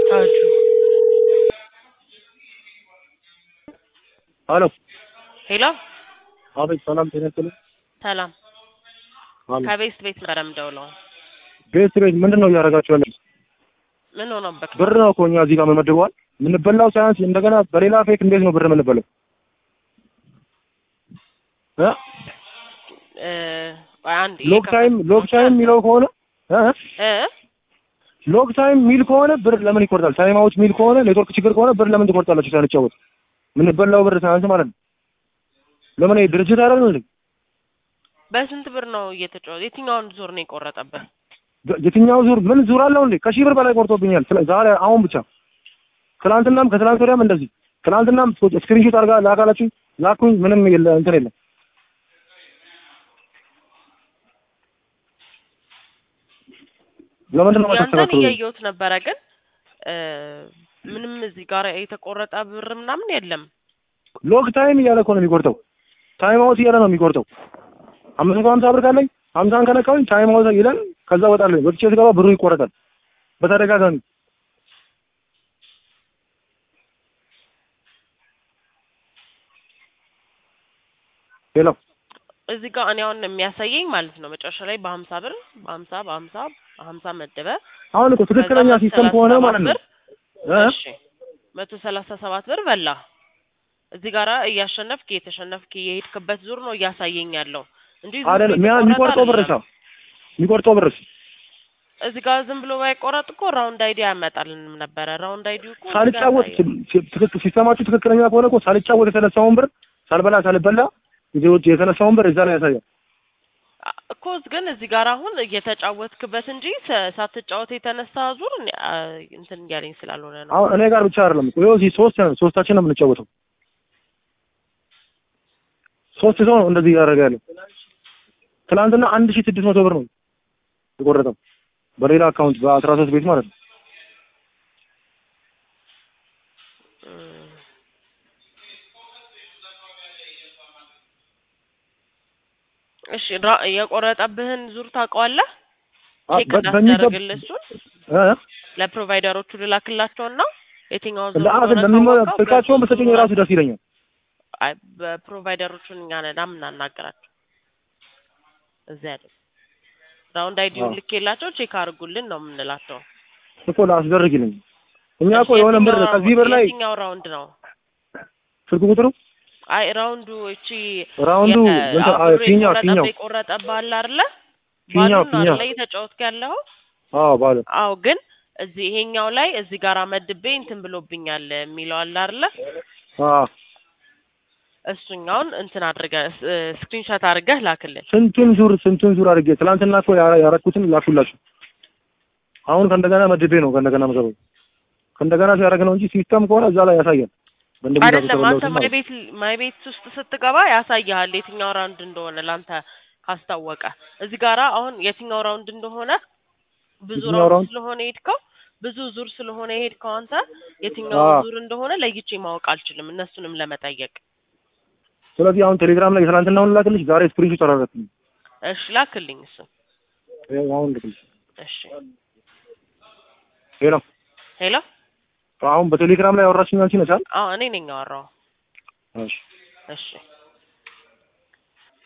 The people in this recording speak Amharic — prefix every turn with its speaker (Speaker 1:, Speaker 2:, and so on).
Speaker 1: ታጁ
Speaker 2: ሄሎ
Speaker 1: ሄሎ
Speaker 2: አቤት፣ ሰላም ጤና ይስጥልኝ።
Speaker 1: ሰላም
Speaker 2: አሎ
Speaker 1: ከቤት ቤት ነበር የምደውለው።
Speaker 2: ቤት ቤት ምንድን ነው እያደረጋችሁ ያለ?
Speaker 1: ምን ሆነበት?
Speaker 2: ብር ነው እኮ እኛ እዚህ ጋር መመድበዋል። የምንበላው ሳያንስ እንደገና በሌላ ፌክ እንዴት ነው ብር የምንበላው? እ
Speaker 1: እ ቆይ አንዴ
Speaker 2: ሎክ ታይም ሎክ ታይም የሚለው ከሆነ እ
Speaker 1: እ
Speaker 2: ሎክ ታይም ሚል ከሆነ ብር ለምን ይቆርጣል? ታይም አውት ሚል ከሆነ ኔትወርክ ችግር ከሆነ ብር ለምን ትቆርጣላችሁ? ሳንጫወት የምንበላው ብር ሳያንስ ማለት ነው። ለምን ይሄ ድርጅት አይደል እንዴ?
Speaker 1: በስንት ብር ነው እየተጫወተ? የትኛውን ዙር ነው የቆረጠበት?
Speaker 2: የትኛው ዙር ምን ዙር አለው እንዴ? ከሺህ ብር በላይ ቆርጦብኛል። ስለ- ዛሬ አሁን ብቻ ትናንትናም ከትናንት ወዲያም እንደዚህ ትናንትናም ስክሪንሾት አድርጋ ላካላችሁ ላኩኝ። ምንም የለ እንትን የለም። ለምንድን ነው
Speaker 1: ያንተን
Speaker 2: የማታስተካክሉ?
Speaker 1: እያየሁት ነበረ፣ ግን እ ምንም እዚህ ጋር የተቆረጠ ብር ምናምን የለም።
Speaker 2: ሎግ ታይም እያለ እኮ ነው የሚቆርጠው። ታይም አውት እያለ ነው የሚቆርጠው። አምስት መቶ ሀምሳ ብር ካለኝ ሀምሳን ከነካሁኝ ታይም አውት ይላል። ከዛ እወጣለሁ። ወጥቼ ስገባ ብሩ ይቆረጣል በተደጋጋሚ። ሄሎ
Speaker 1: እዚህ ጋር እኔ አሁን የሚያሳየኝ ማለት ነው መጨረሻ ላይ በሀምሳ ብር በሀምሳ በሀምሳ በሀምሳ መደበ
Speaker 2: አሁን እኮ ትክክለኛ
Speaker 1: ከዛ
Speaker 2: ሲስተም ከሆነ ማለት ነው
Speaker 1: ብር
Speaker 2: እ?
Speaker 1: እሺ መቶ ሰላሳ ሰባት ብር በላ። እዚህ ጋራ እያሸነፍክ እየተሸነፍክ የሄድክበት ዙር ነው እያሳየኝ ያለው እንጂ ዙር
Speaker 2: አይደለም
Speaker 1: የተቆረጠ
Speaker 2: ሚያ- የሚቆርጠው ብርሳ
Speaker 1: አይደለም።
Speaker 2: የሚቆርጠው ብርስ
Speaker 1: እዚህ ጋር ዝም ብሎ ባይቆረጥ እኮ ራውንድ አይዲ ያመጣልንም ነበረ። ራውንድ አይዲ እኮ እዚህ ጋር
Speaker 2: ሳልጫወት
Speaker 1: ያሳያል።
Speaker 2: ሲ- ትክክል ሲስተማችሁ ትክክለኛ ከሆነ እኮ ሳልጫወት የተነሳውን ብር ሳልበላ ሳልበላ ጊዜዎች የተነሳውን ብር እዛ ላይ ያሳያል።
Speaker 1: አ- እኮ ግን እዚህ ጋር አሁን እየተጫወትክበት እንጂ ሰ- ሳትጫወት የተነሳ ዙር እኔ አ- እንትን እያለኝ ስላልሆነ ነው።
Speaker 2: አሁን እኔ ጋር ብቻ አይደለም እኮ ይኸው እዚህ ሶስት ነን፣ ሶስታችን ነው የምንጫወተው። ሶስት ሰው ነው እንደዚህ እያደረገ ያለው። ትናንትና አንድ ሺህ ስድስት መቶ ብር ነው የቆረጠው በሌላ አካውንት በአስራ ሶስት ቤት ማለት ነው።
Speaker 1: እም። እሺ ራ- የቆረጠብህን ዙር ታውቀዋለህ?
Speaker 2: አ-
Speaker 1: ቼክ
Speaker 2: በ- በሚገባ
Speaker 1: እንዳስደረግልህ እሱን
Speaker 2: እ?
Speaker 1: ለፕሮቫይደሮቹ ልላክላቸውና የትኛውን ዙር
Speaker 2: ለአት
Speaker 1: እንደሆነ
Speaker 2: ለሚመ
Speaker 1: ካወቀው
Speaker 2: ስልካቸውን
Speaker 1: በሱ
Speaker 2: በሰጡኝ
Speaker 1: ዙር
Speaker 2: ራሱ ደስ ይለኛል።
Speaker 1: አይ በፕሮቫይደሮቹን እኛ ነን የምናናገራቸው እዚያ አይደል ራውንድ አይዲውን
Speaker 2: አዎ።
Speaker 1: ልኬላቸው ቼክ አድርጉልን ነው የምንላቸው።
Speaker 2: እኮ ላስደርግልኝ እኛ እኮ
Speaker 1: እሺ፣
Speaker 2: የሆነ ብር
Speaker 1: የትኛው
Speaker 2: ከዚህ ብር ላይ
Speaker 1: የትኛው ራውንድ ነው?
Speaker 2: ስልክ ቁጥሩ
Speaker 1: አይ ራውንዱ እቺ
Speaker 2: ራውንዱ
Speaker 1: የ-
Speaker 2: እንትን
Speaker 1: አዎ፣
Speaker 2: አ-
Speaker 1: ብሩ
Speaker 2: ፊኛው
Speaker 1: የቆረጠብህ
Speaker 2: ፊኛው
Speaker 1: የቆረጠብህ አለ አይደለ?
Speaker 2: ፊኛው
Speaker 1: ባሉን ነው
Speaker 2: ፊኛው
Speaker 1: አይደለ እየተጫወትክ ያለው?
Speaker 2: አዎ ባለ
Speaker 1: አዎ ግን እዚህ ይሄኛው ላይ እዚህ ጋር መድቤ እንትን ብሎብኛል የሚለው አለ አይደለ?
Speaker 2: አዎ
Speaker 1: እሱኛውን እንትን አድርገህ ስክሪንሾት አድርገህ ላክልን።
Speaker 2: ስንቱን ዙር ስንቱን ዙር አድርጌ ትናንትና እኮ ያ- ያረኩትን ላኩላችሁ። አሁን ከእንደገና መድቤ ነው ከእንደገና መገበው ከእንደገና ሲያደርግ ነው እንጂ ሲስተም ከሆነ እዛ ላይ ያሳያል። በእንደዚህ ጋር
Speaker 1: አይደለም አንተ
Speaker 2: የተበላሁትን
Speaker 1: ማይ
Speaker 2: ማለት ነው።
Speaker 1: ቤት ማይ ቤት ውስጥ ስትገባ ያሳይሃል የትኛው ራውንድ እንደሆነ ላንተ ካስታወቀ። እዚህ ጋራ አሁን የትኛው ራውንድ እንደሆነ ብዙ
Speaker 2: የትኛው
Speaker 1: ራውንድ
Speaker 2: ራውንድ?
Speaker 1: ስለሆነ የሄድከው ብዙ ዙር ስለሆነ የሄድከው አንተ የትኛው
Speaker 2: አዎ።
Speaker 1: ዙር እንደሆነ ለይቼ ማወቅ አልችልም፣ እነሱንም ለመጠየቅ።
Speaker 2: ስለዚህ አሁን ቴሌግራም ላይ የትናንትናውን ላክልሽ፣ ዛሬ ስክሪንሾት አደረግኩኝ።
Speaker 1: እሺ ላክልኝ እሱ።
Speaker 2: ይኸው አሁን ልክልሽ።
Speaker 1: እሺ
Speaker 2: ሄሎ
Speaker 1: ሄሎ።
Speaker 2: አሁን በቴሌግራም ላይ ያወራችኝ አንቺ ነሽ አይደል?
Speaker 1: አዎ እኔ ነኝ ያወራው።
Speaker 2: እሺ
Speaker 1: እሺ